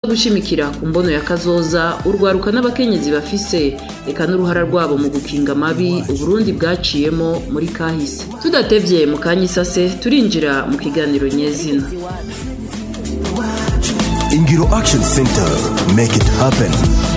gushimikira ku mbono ya kazoza urwaruka n'abakenyezi bafise eka n'uruhara rwabo mu gukinga amabi uburundi bwaciyemo muri kahise tudatevye mu kanya isase turinjira mu kiganiro nyezina ingiro action center make it happen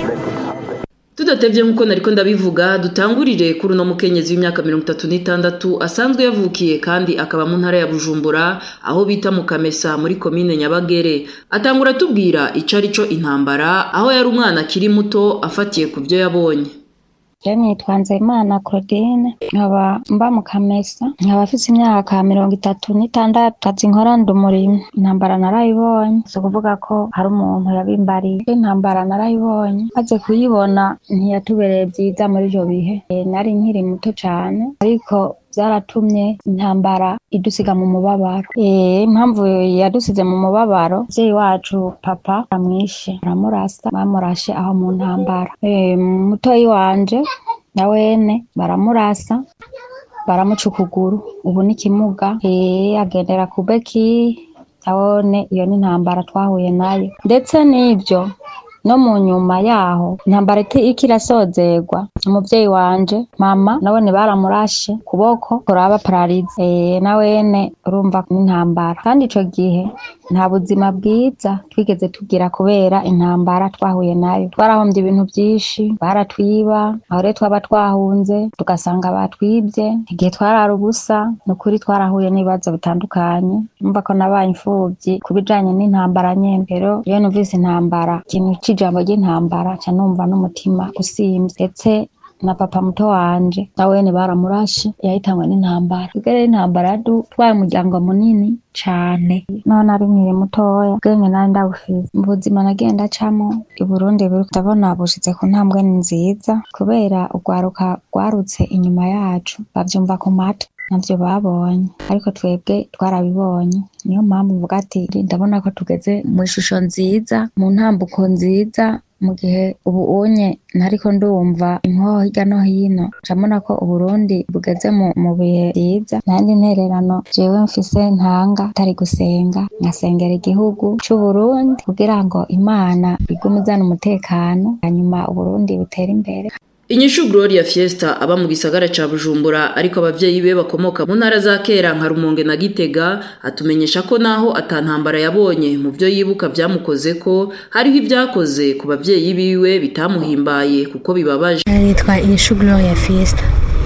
tudatevye nk'uko nariko ndabivuga dutangurire kuri uno mukenyezi w'imyaka mirongo itatu n'itandatu asanzwe yavukiye kandi akaba mu ntara ya bujumbura aho bita mu kamesa muri komine nyabagere atangura atubwira ico ari co intambara aho yari umwana akiri muto afatiye ku vyo yabonye Je nitwa Nzeyimana Claudine nkaba mba mu Kamesa nkaba afise imyaka mirongo itatu n'itandatu kazi nkora ndi umurimyi intambara narayibonye si ukuvuga ko hari umuntu yabimbariye intambara narayibonye maze kuyibona ntiyatubereye vyiza muri ivyo bihe Eh, nari nkiri muto cane ariko vyaratumye intambara idusiga mu mubabaro Eh, impamvu yadusize mu mubabaro muvyeyi wacu papa amwishe baramurasa bamurashe aho mu ntambara Eh, mutoyi wanje na wene baramurasa baramuca ukuguru ubu ni kimuga Eh, agendera ku beki abone iyo ni intambara twahuye nayo ndetse n'ivyo no mu nyuma yaho intambara iti- iriko irasozerwa umuvyeyi wanje mama nawene baramurashe kuboko kuraba pararize eh nawene urumva n'intambara kandi ico gihe nta buzima bwiza twigeze tugira kubera intambara twahuye nayo twarahombye ibintu vyinshi baratwiba aho rero twaba twahunze tugasanga batwibye igihe twarara ubusa ni ukuri twarahuye n'ibibazo bitandukanye numva ko nabaye imfuvyi ku bijanye n'intambara nyene rero iyo numvise intambara ikintu c'ijambo ry'intambara ca numva n'umutima usimvye ndetse na papa muto wanje nawene baramurashe yahitanywe n'intambara ubwo rero intambara yadutwaye umuryango munini cane none ari nkiri mutoya ubwenge nari ndabufise mu buzima nagenda acamo i Burundi buri ndabona bushitse ku ntambwe nziza kubera urwaruka rwarutse inyuma yacu bavyumva ku matwi navyo babonye ariko twebwe twarabibonye niyo mpamvu mvuga ati ndabona ko tugeze mu ishusho nziza mu ntambuko nziza mu gihe ubu unye ntariko ndumva inkoho hirya no hino ndabona ko uburundi bugeze mu, mu bihe vyiza nandi ntererano jewe mfise ntanga atari gusenga nkasengera igihugu c'uburundi kugira ngo imana igume izana umutekano hanyuma uburundi butere imbere inyishu gloria fiesta aba mu gisagara ca bujumbura ariko abavyeyi be bakomoka mu ntara za kera nka rumonge na gitega atumenyesha ko naho atantambara yabonye mu vyo yibuka vyamukozeko hariho ivyakoze ku bavyeyi biwe bitamuhimbaye kuko bibabaje nitwa inyishu gloria fiesta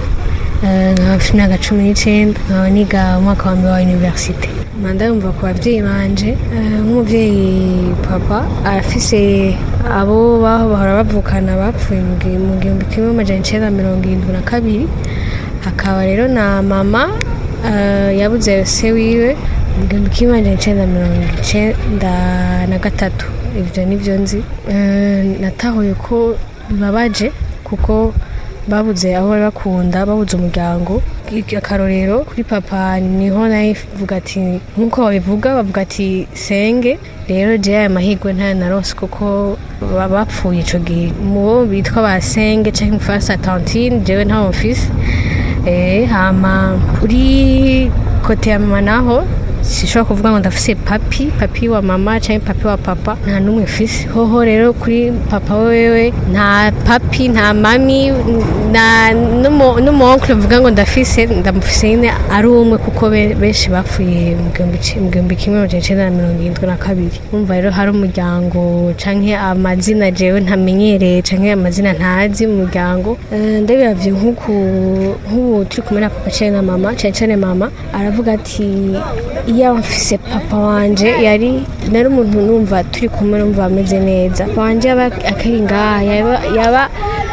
Eh, nkaba mfite imyaka cumi n'icenda nkaba niga umwaka wa mbere wa universite manda yumva ku babyeyi banje Eh, nk'umuvyeyi papa arafise abo baho bahora bavukana bapfuye mu gi- mu gihumbi kimwe amajana icenda mirongo irindwi na kabiri hakaba rero na mama eh, yabuze se wiwe mu gihumbi kimwe amajana icenda mirongo icenda na gatatu ivyo nivyo nzi Eh, natahuye ko bibabaje kuko babuze aho bari bakunda babuze umuryango Ik- akarorero kuri papa niho navuga ati nk'uko babivuga bavuga ati senge rero je aya mahirwe ntayo narose kuko ba- bapfuye ico gihe mu bo bitwa ba senge canke mu faransa tantine jewe ntawo mfise Eh, hama kuri kote ya mama naho sishobora kuvuga ngo ndafise papi papi wa mama canke papi wa papa nta n'umwe mfise hoho rero kuri papa wewe nta papi nta mami na n'umu- n'umuonkle mvuga ngo ndafise ndamufise nyine ari umwe kuko be- benshi bapfuye mu gihumbi ci- mu gihumbi kimwe amajana icenda na mirongo irindwi na kabiri umva rero hari umuryango canke amazina jewe ntamenyereye canke amazina ntazi mu muryango Eh, ndabiravye nk'uku nk'ubu turi kumwe na papa cane na mama cane cane mama aravuga ati iyo mfise papa wanje yari nari umuntu numva turi kumwe numva ameze neza papa wanje yaba akari ngaha yaba, yaba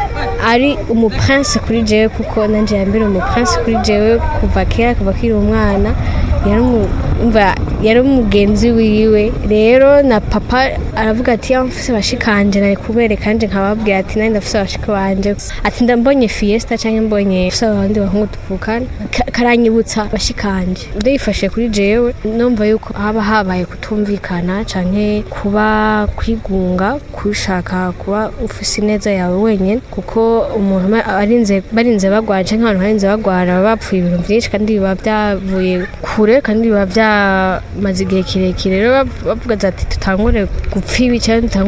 ari umuprince kuri jewe kuko nanje yambere umuprince kuri jewe kuva kera kuva kiri umwana yari umu- umva yari umugenzi wiwe rero na papa aravuga ati ya mfise bashikanje nari kubereka nje nkababwira ati nari ndafise abashika banje ati ndambonye fiesta canke mbonye fise abandi bahungu tuvukana ka- karanyibutsa bashikanje ndayifashe kuri jewe numva yuko haba habaye kutumvikana canke kuba kwigunga kushaka kuba ufise ineza yawe wenyene kuko umuntu ma- arinze barinze bagwara canke abantu barinze bagwara baba bapfuye ibintu vyinshi kandi biba vyavuye kure kandi biba vyamaze igihe kirekire rero bav- bavuga ati tutangure gupfa ibi canke